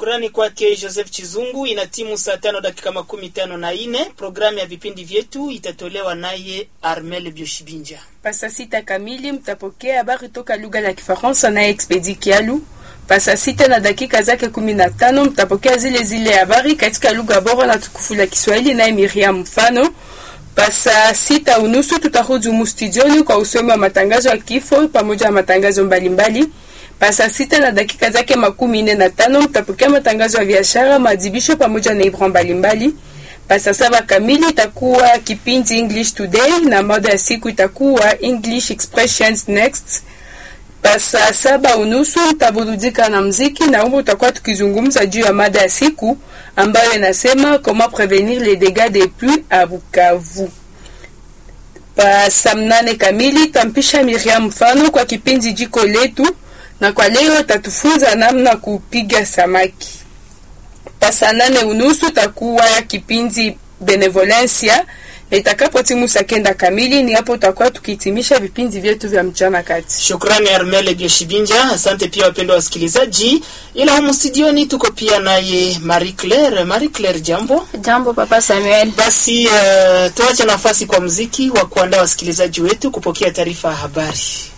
Shukrani kwake Joseph Chizungu. Ina timu saa tano dakika makumi tano na ine. Programu ya vipindi vyetu itatolewa naye Armel Bioshibinja. Pasa sita kamili mtapokea habari toka lugha la Kifaransa naye Expedi Kialu. Pasa sita na dakika zake kumi na tano mtapokea zile zile habari katika lugha bora na tukufu la Kiswahili naye Miriam Mfano. Pasa sita unusu tutarudi humu studioni kwa usomi wa matangazo ya kifo pamoja na matangazo mbalimbali. Pasa sita na dakika zake makumi nne na tano mtapokea matangazo ya biashara, maadhibisho pamoja na ibra mbalimbali. Pasa saba kamili itakuwa kipindi English Today na mada ya siku itakuwa English Expressions Next. Pasa saba unusu mtaburudika na mziki na humo tutakuwa tukizungumza juu ya mada ya siku ambayo inasema comment prevenir les dégâts des pluies à Bukavu. Pa saa mnane kamili tampisha Miriam Mfano kwa kipindi jiko letu, na kwa leo tatufunza namna kupiga samaki. Pa saa nane unusu takuwa ya kipindi benevolencia itakapo timu saa kenda kamili, ni hapo tutakuwa tukihitimisha vipindi vyetu vya mchana kati. Shukrani Armel Bioshibinja. Asante pia wapendwa wasikilizaji, ila humu studioni tuko pia naye Marie Claire. Marie Claire, jambo. Jambo Papa Samuel. Basi uh, tuache nafasi kwa mziki wa kuandaa wasikilizaji wetu kupokea taarifa ya habari.